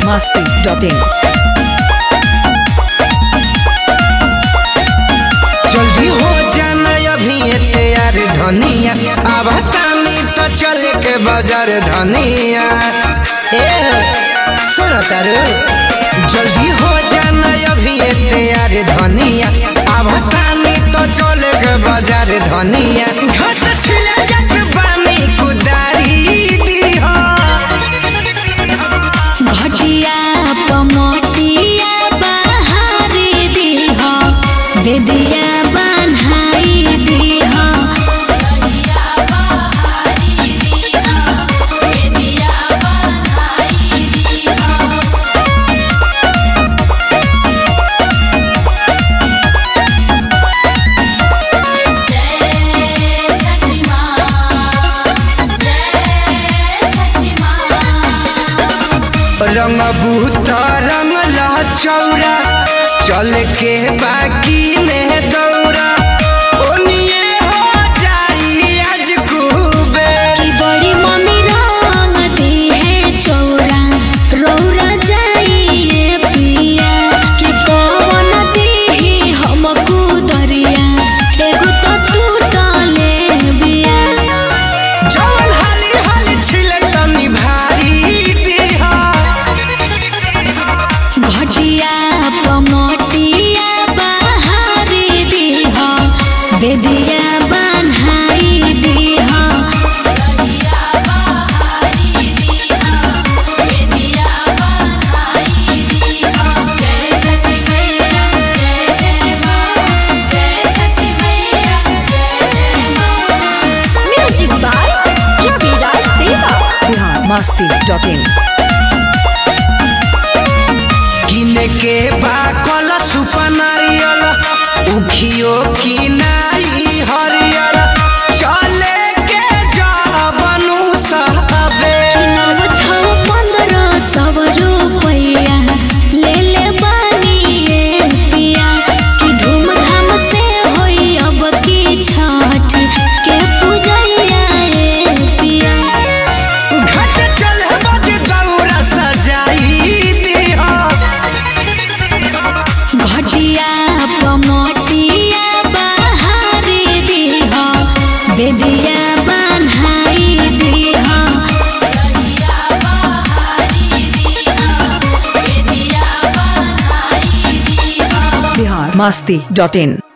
masti.in. जल्दी हो जाना अभी ये तैयार धनिया अब तानी तो चल के बाजार धनिया ए सुनो तारू जल्दी हो जाना अभी ये तैयार धनिया अब तानी तो चल के बाजार धनिया घास छिला जात बानी कुदारी दी हो घटिया पमटिया बहारी दीह बेदिया बन्हाई दीह रंग बूत रंग चौरा चल के बाकी में दौरा ओनिए हो जाई आज खूबे की बड़ी मम्मी रंग दी है चौरा रौरा जाइए पिया कि कौन दी हमकू दरिया एगो तो टूटले बिया जवन हाली हाली छिले तनी भारी देहा घटिया पमटिया बहारी दीह बेदिया बन्हाई दीह म्यूजिक बाय रविराज देवा Bihar masti.in. किने के बा कल सुपा नारियल उखियो की नाई हरियर चले के जबनु सहबे नव छौ पंद्रह सौ रुपया ले ले बानी ये पिया कि धूमधाम से होई अब की छठ के पूजैया ये पिया घट चल बज गौरा सजाई दिहा घटिया पमटिया बहारी दीह बेदिया बन्हाई दीह Bihar masti.in.